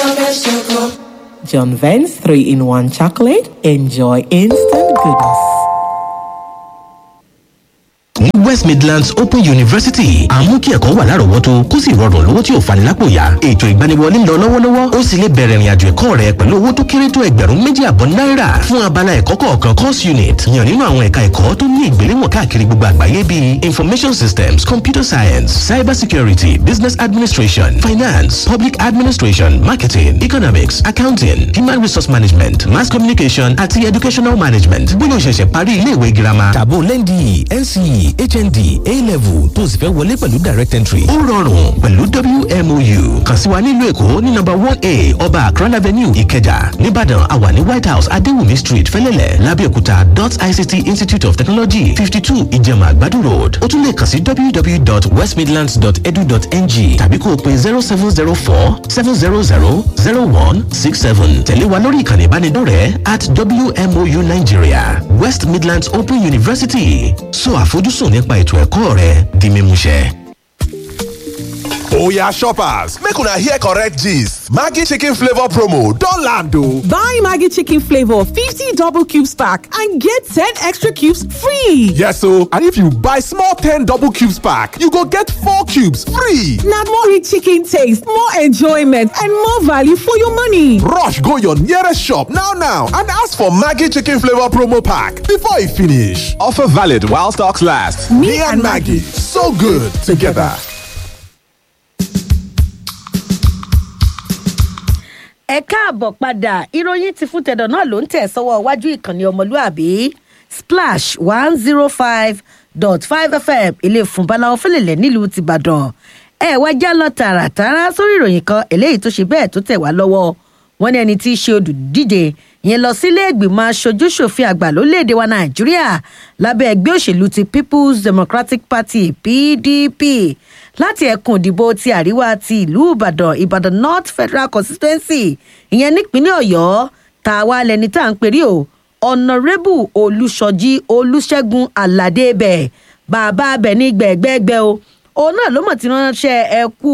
John Vance 3 in 1 chocolate. Enjoy instant goodness. ní west midlands open university àmú kí ẹ̀kọ́ wà lárọ̀ọ́wọ́tó kó sì rọrùn lówó tí ò fani lápò yá ètò ìgbaniwọlé ń lọ lọ́wọ́lọ́wọ́ ó sì lè bẹ̀rẹ̀ ìrìnàjò ẹ̀kọ́ rẹ pẹ̀lú owó tó kéré tó ẹgbẹ̀rún méjì àbọ̀ náírà fún abala ẹ̀kọ́ kọ̀ọ̀kan course unit yàn nínú àwọn ẹ̀ka ẹ̀kọ́ tó ní ìgbéléwọ̀n káàkiri gbogbo àgbáyé bíi information systems computer science cyber security business administration finance public administration marketing economics accounting human resource management mass communication àti educational management bóyá o ṣẹ̀ṣẹ̀ parí iléèwé girama tàbó lẹ́ndì nce hnd a-level tó sì fẹ́ wọlé pẹ̀lú direct entry. ó rọrùn pẹ̀lú wmou kàn sí wa nílùú èkó ní nọ́mbà one a ọba akran avenue ìkẹjà nìbàdàn àwa ní white house adéwùmí street fẹ́lẹ́lẹ̀ lábẹ́òkúta dot ict institute of technology fifty two ìjẹ̀mà àgbàdo road ó tún lè kàn sí www.westmidlands.edu.ng tàbí kó o pe zero seven zero four seven zero zero zero one six seven tẹ̀lé wa lórí ìkànnì ìbánidọ́rẹ̀ẹ́ at wmou nigeria west midlands open university so àfojúsùn nípa ètò ẹ̀kọ́ rẹ di mímúṣẹ. Oya shoppers, make una hear correct gist. Maggi chicken flavor promo don land o. Buy Maggie Chicken Flavor 50 double cubes pack and get 10 extra cubes free. Yes o, and if you buy small 10 double cubes pack, you go get 4 cubes free. Now more rich chicken taste, more enjoyment, and more value for your money. Rush go your nearest shop now now and ask for Maggi chicken flavor promo pack before e finish. Offer valid while stocks last. Me, and Maggie, so good together. ẹ káàbọ̀ padà ìròyìn ti fún tẹ̀dọ̀ náà ló ń tẹ̀ sọ́wọ́ iwájú ìkànnì ọmọlúàbí splash one zero five dot five fm ilé ìfúnbaláwo fẹlẹ̀lẹ̀ nílùú tìbàdàn ẹ wá já lọ tààràtàrà sórí ìròyìn kan eléyìí tó ṣe bẹ́ẹ̀ tó tẹ̀ wá lọ́wọ́ wọn ní ẹni tí í ṣe olùdíje yẹn lọ sílé ìgbìmọ̀ aṣojúṣòfin àgbà lórílẹ̀‐èdè wa nàìjíríà lábẹ́ ẹgbẹ́ òṣèlú ti people's democratic party pdp láti ẹkùn ìdìbò ti àríwá ti ìlú ìbàdàn ìbàdàn north federal constituency ìyẹn nípínlẹ̀ ọ̀yọ́ tá a wá lẹni tá à ń perí o ọ̀nàrẹ́bù olùṣọ́jí olùṣègùn aládé bẹ̀ bàbá abẹ ní gbẹ̀gbẹ́gbẹ́ o òun náà ló mọ̀ tí ránṣẹ́ ẹ kú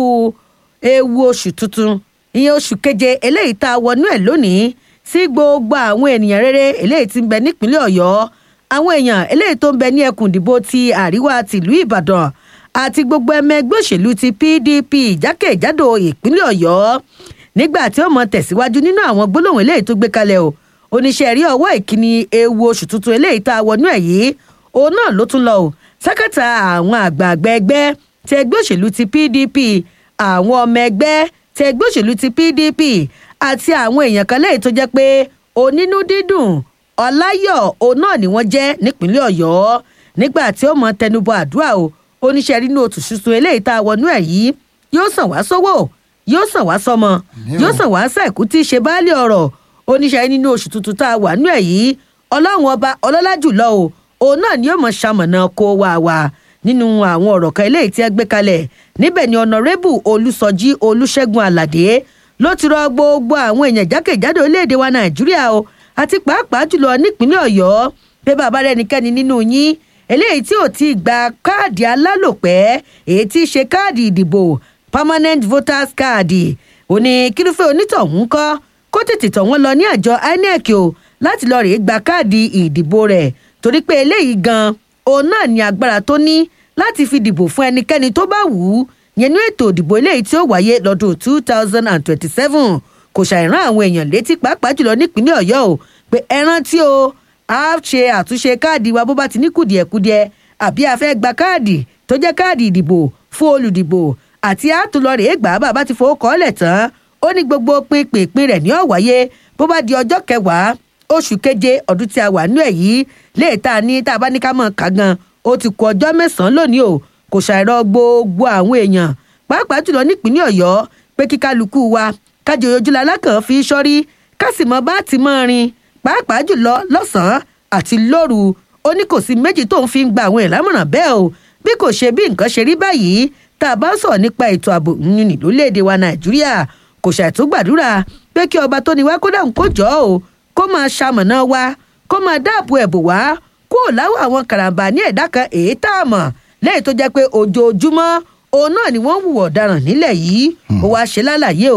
ewu oṣù tuntun ìyẹn oṣù keje eléyìí tá a wọnú ẹ̀ lónìí sí gbogbo àwọn ènìyàn rere eléyìí tí ń bẹ nípínlẹ̀ ọ̀yọ́ àwọn èèyàn eléyìí tó ń bẹ ní ẹkùn ìdìbò ti àríwá tìlú ìbàdàn àti gbogbo ẹmẹ ẹgbẹ́ òṣèlú ti pdp jákèjádò ìpínlẹ̀ ọ̀yọ́ nígbà tí ó mọ tẹ̀síwájú nínú àwọn gbólóhùn eléyìí tó gbé kalẹ̀ o oníṣẹ́ rí ọwọ́ ìkíni ewu oṣù tuntun eléyìí tá a wọnú ẹ̀ yìí òun náà ló tún lọ o sákàtà àwọn àgbààgbà ẹgbẹ́ ti ẹgbẹ́ òṣèlú ti pdp àwọn ọmọ ẹgbẹ́ ti ẹgbẹ́ òṣèlú ti pdp àti àwọn èèyàn kan lẹ́yìn tó jẹ́ pé onínú dídùn ọláyọ̀ òun náà ni wọ́n jẹ́ nípínlẹ̀ ọ̀yọ́ nígbà tí ó mọ tẹnubọ àdúrà o oníṣẹ́ nínú oṣù tuntun eléyìí tá a wọnú ẹ̀ yìí yóò sàn wá sówó yóò sàn wá sọmọ yóò sàn wá sẹ́ẹ̀kú tí í ṣe báálé ọ̀rọ̀ oníṣẹ́ nínú oṣù tuntun tá a wà nú ẹ̀ yìí ọlọ́run ọba ọlọ́lá jùlọ o òun náà ni yóò mọ ṣamọ̀nà kó wà wá nínú àwọn ọ̀rọ̀ kan eléyìí tí ẹ gbé kalẹ̀ níbẹ̀ ni ọ̀nàrẹ́bù olùsọjí olùṣègùn àlàdé ló ti rọ gbogbo àwọn èèyàn jákèjádò orílẹ̀-èdè wa nàìjíríà o àti pàápàá jùlọ nípínlẹ̀ ọ̀yọ́ pé bàbá rẹ̀ nìkẹ́ni nínú yín eléyìí tí ò ti gba káàdì alálòpẹ́ èyí tí í ṣe káàdì ìdìbò permanent voters card òní kírúfẹ́ onítọ̀hún kọ́ kó tètè tọ̀ wọ́n lọ ní àjọ inec o láti lọ rèé gba káàdì ìdìbò rẹ̀ torí pé eléyìí gan òun náà ní agbára tó ní láti fi dìbò fún ẹnikẹ́ni tó bá wù ú yẹn ní ètò ìdìbò eléyìí tí ó wáyé lọ́dún two thousand and twenty-seven kò ṣàìrán àwọn èèyàn létí pàápàá jùlọ nípínlẹ̀ ọ̀yọ́ o pé ẹ rántí o a ṣe àtúnṣe káàdì wa bó bá ti ní kùdìẹ̀kudiẹ àbí a fẹ́ gba káàdì tó jẹ́ káàdì ìdìbò fún olùdìbò àti àtúlọ̀rẹ̀ gbà bàbá ti fowó kọ́lẹ̀ tán ó ní gbogbo pinpin rẹ̀ ní ọ̀wáyé bó bá di ọjọ́ kẹwàá oṣù keje ọdún tí a wà nú ẹ̀ yìí léètà ní tá a bá ní ká mọ̀ ká gan ó ti kú ọjọ́ mẹ́sàn-án lónìí o kò ṣàìrọ̀ gbogbo àwọn èèyàn pàápàá jùlọ nípínlẹ̀ ọ̀yọ́ pé kíkálukú wa kájọ ojúlá alákàn fi sọ́rí kásìmọ́ bá ti mọ́ rin pàápàá jùlọ lọ́sàn-án àti lóru ó ní kò sí méjì tó ń fi gba àwọn ìlámọ̀ràn bẹ́ẹ̀ o bí kò ṣe bí nǹkan ṣe rí báyìí tá a bá ń sọ̀rọ̀ nípa ètò ààbò nínú lórílẹ̀‐èdè wa nàìjíríà kò ṣàìtúgbàdúrà pé kí ọba tó ní wá kó dáhùn kó jọ ọ́ kó máa ṣamọ̀nà wa kó máa dáàbò ẹ̀bù wá kó láwọ àwọn karambà ní ẹ̀dá kan èyí tá a mọ̀ lẹ́yìn tó jẹ́ pé ojoojúmọ́ òun náà ni wọ́n ń hùwà ọ̀daràn nílẹ̀ yìí ó wáá ṣe lálàyé o pé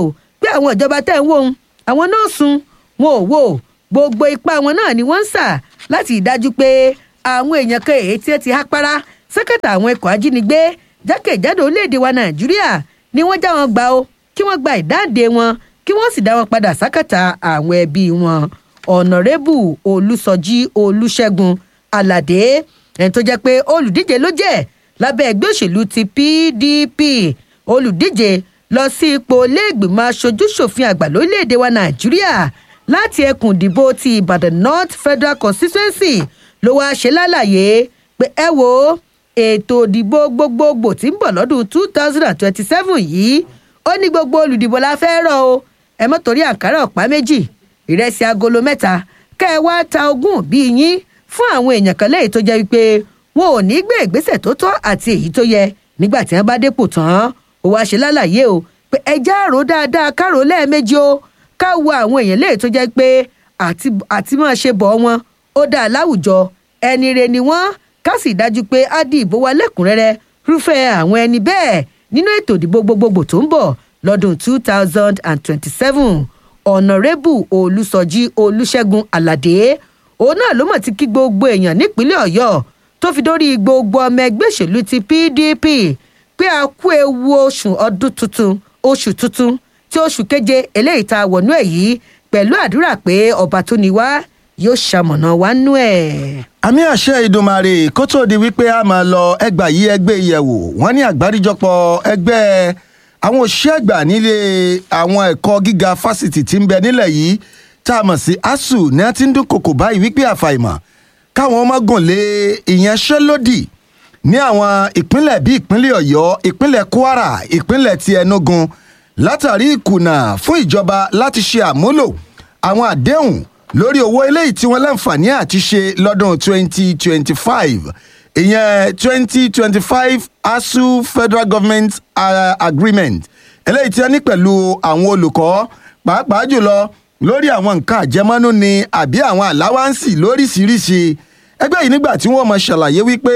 pé àwọn ìjọba tẹ̀ ń wò ó àwọn náà sun wọn ò wò gbogbo ipá wọn náà ni wọ́n ń sà láti ìdájú pé àwọn èèyàn kan èyí tí ẹ ti há para sẹ́kẹ̀tà àwọn ikọ̀ ajínigbé jákèjádò orílẹ̀-èdè wa nàìjíríà ni wọ́n já wọn gbà ó kí wọ́n gba ìdáǹdè wọn kí wọ́n sì dá wọn padà sákàtà àwọn ẹbí wọn ọ̀nàrẹ́bù olùsọjí olùṣègùn aládé ẹni tó jẹ́ pé olùdíje ló jẹ́ lábẹ́ ẹgbẹ́ òṣèlú ti pdp olùdíje lọ sí ipò iléègbìmọ̀ aṣojúṣòfin àgbà lórílẹ̀‐èdè wa nàìjíríà láti ẹkùn ìdìbò ti ìbàdàn north federal constituency ló wáá ṣe lálàyé pé ẹ wo ètò ìdìbò gbogbogbò tí ń bọ̀ lọ́dún two thousand and twenty-seven yìí ó ní gbogbo olùdìbò la fẹ́ rọ o ẹ mọ́ torí àǹkárá ọ̀pá méjì ìrẹsì agolo mẹ́ta kẹ́ ẹ wá ta ogún bí yín fún àwọn èèyàn kan lẹ́yìn tó jẹ́ wípé wọn ò ní gbé ìgbésẹ̀ tó tọ́ àti èyí tó yẹ nígbà tí wọ́n bá dépò tán ó wáá ṣe lálàyé o pé ẹjẹ́ àrò dáadáa kárò lẹ́ẹ̀mejì o ká wo àwọn èèyàn lẹ́yìn tó jẹ́ pé àti àti máa ṣe bọ̀ wọn ó dáa láwùjọ ẹni re ni wọ́n ká sì dájú pé á di ìbò wa lẹ́kùnrẹ́rẹ́ rúfẹ́ àwọn ẹni bẹ́ẹ̀ nínú ètò ìdìbò gbogbogbò tó ń bọ̀ lọ́dún two thousand and twenty-seven ọ̀nàrẹ́bù olùsọjí olùṣègùn aládé òun náà ló mọ̀ ti kí gbogbo èèyàn nípínlẹ̀ ọ̀yọ́ tó fi dórí gbogbo ọmọ ẹgbẹ́ òṣèlú ti pdp pé a kú ewu oṣù ọdún tuntun oṣù tuntun tí oṣù keje eléyìí tá a wọ̀nú ẹ̀ yìí pẹ̀lú àdúrà pé ọba tó ní wá yóò ṣamọ̀nà wá nú ẹ̀. àmì àṣẹ ìdùnmàrè kó tó di wípé a máa lọ ẹgbà yí ẹgbẹ́ ìyẹ̀wò wọ́n ní àgbáríjọpọ̀ ẹgbẹ́ àwọn òṣìṣẹ́ àgbà nílé àwọn ẹ̀kọ́ gíga fásitì tí ń bẹ nílẹ̀ yìí tá a mọ̀ sí asuu ní a ti ń dúnkokò báyìí wípé àfàìmọ̀ káwọn ọmọ gùn lé ìyanṣẹ́lódì ní àwọn ìpínlẹ̀ bíi ìpínlẹ̀ ọ̀yọ́ ìpínlẹ̀ kwara ìpínlẹ̀ ti enugu látàrí ìkùnà fún ìjọba láti ṣe àmúlò àwọn àdéhùn lórí owó eléyìí tí wọ́n láǹfààní àti ṣe lọ́dún 2025 ìyẹn 2025 asu federal government uh, agreement eléyìí tí wọ́n ní pẹ̀lú àwọn olùkọ́ pàápàá jùlọ lórí àwọn nǹkan àjẹmọ́nú ni àbí àwọn àláwáǹsì lóríṣiríṣi ẹgbẹ́ yìí nígbà tí wọ́n mọ̀ ṣàlàyé wípé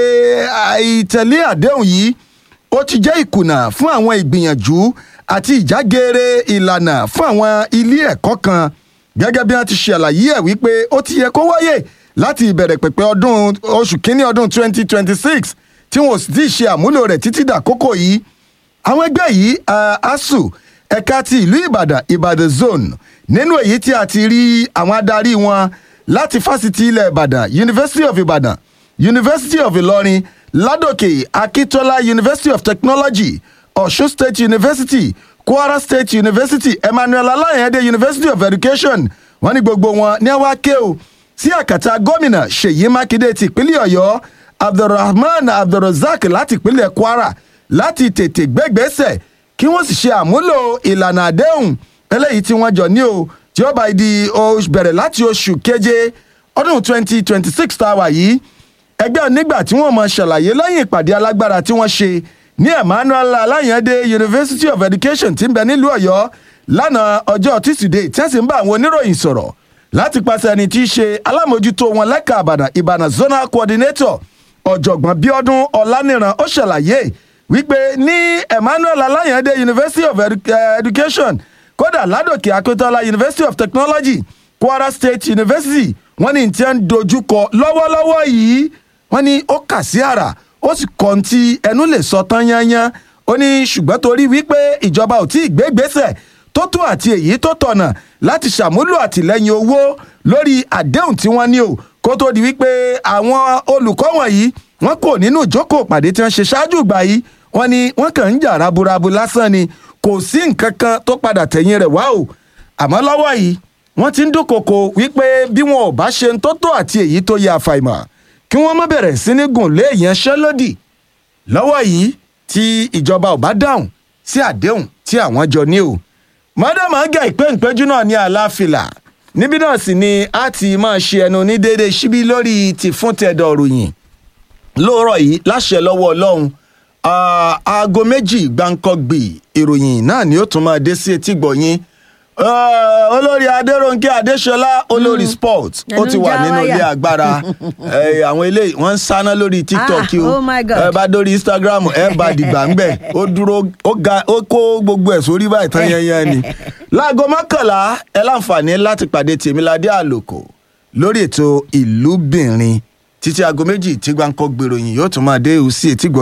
àìtẹ̀lé àdéhùn yìí ó ti jẹ́ ìkùnà fún àwọn ìgbìyànjú àti ìjágeere ìlànà fún àwọn ilé ẹ̀kọ́ kan gẹ́gẹ́ bí wọ́n ti ṣàlàyé ẹ̀ wípé ó ti yẹ kó wáyè láti ìbẹ̀rẹ̀ pẹ̀pẹ̀ ọdún oṣù kínní ọdún 2026 tí wọn ò sì ti ṣe àmúlò rẹ̀ títí dàkókò yìí àwọn ẹgbẹ́ yìí asu ẹ̀ka ti ìlú ìbàdàn ìbàdàn zone nínú èyí tí a ti rí àwọn adarí wọn láti fásitì ilẹ̀ ìbàdàn university of ìbàdàn university of ìlọrin ládòkè akíntola university of technology ọ̀ṣun state university kwara state university emmanuel alayande university of education wọn ní gbogbo wọn ní wàá ké o sí àkàtà gómìnà ṣèyí mákindé ti ìpínlẹ̀ ọ̀yọ́ abdulrahman abdulrozak láti ìpínlẹ̀ kwara láti tètè gbẹ́gbẹ́sẹ̀ kí wọ́n sì ṣe àmúlò ìlànà àdéhùn eléyìí tí wọ́n jọ ní o tí ó bá di bẹ̀rẹ̀ láti oṣù keje ọdún 2026 tá a wà yìí ẹgbẹ́ nígbà tí wọ́n mọ ṣàlàyé lẹ́yìn ìpàdé alágbára tí wọ́n ṣe ní emmanuel alayande university of education tí ń bẹ nílùú ọ̀yọ́ lánàá ọjọ́ tíṣídẹ̀ẹ́ tí wọ́n sì ń bá àwọn oníròyìn sọ̀rọ̀ láti pàṣẹ ẹni tí í ṣe alámòjútó wọn lẹ́ka àbàdàn ìbàdàn zonal coordinator ọ̀jọ̀gbọ́n bíọ́dún ọ̀lànìràn ó ṣàlàyé wípé ní emmanuel alayande university of Edu education kódà ládòkè akíntola university of technology kwara state university wọ́n ní tí wọ́n ń dojúkọ lọ́wọ́lọ́wọ́ yìí wọ́n ní ó kà sí àrà ó sì kọ́ ti ẹnu lè sọ tán yányán ó ní ṣùgbọ́n torí wípé ìjọba ò tí ì gbé gbèsè tó tó àti èyí tó tọ̀nà láti ṣàmúlò àtìlẹ́yìn owó lórí àdéhùn tí wọ́n ní o kó tó di wípé àwọn olùkọ́ wọ̀nyí wọ́n kò nínú ìjókòó pàdé tí wọ́n ṣe ṣáájú ìgbà yìí wọ́n ní wọ́n kàn ń jà raburabu lásán ni kò sí nǹkan kan tó padà tẹ̀yìn rẹ̀ wá o àmọ́ lọ́wọ́ yìí wọ́n ti ń dúnkokò wípé bí wọn ò bá ṣe ń tó tó àti èyí tó yẹ àfàìmọ̀ kí wọ́n má bẹ̀rẹ̀ sí ní gùn lé ìyanṣẹ́lódì lọ́wọ́ yìí tí ìjọba ò bá dáhùn sí àdéhùn tí àwọn jọ ní o mọ́dàmá gẹ̀ ìpé ìpẹ́jú náà ní àlàáfíà níbí náà sì ni a ti máa ṣe ẹnu ní déédéé síbí lórí ti fún tẹ̀dọ̀ ròyìn lóòrọ̀ yìí láṣẹ lọ́wọ́ ọlọ́run aago méjì gbáǹkọ́gbì ìròyìn náà ni ó tún máa dé sí etí gbọ̀nyìn Eh, olórí adéròǹkè adéṣọlá olórí sport ó Ẹnu ti wà já nínú ilé wáyà. agbára Eh, àwọn eléyìí wọ́n ń sáná lórí tiktok Ah, o oh my God. ẹ bá dórí instagram ẹ bá dìgbà ńbẹ ó dúró ó ga ó kó gbogbo ẹ̀ sórí báyìí tán yẹnyẹn ni láago mọ́kànlá ẹ láǹfààní láti pàdé tèmiládé àlòkò lórí ètò ìlúbìnrin títí aago méjì tí gbáǹkọ́ gbèròyìn yóò tún máa dé òsì ètí gbọ́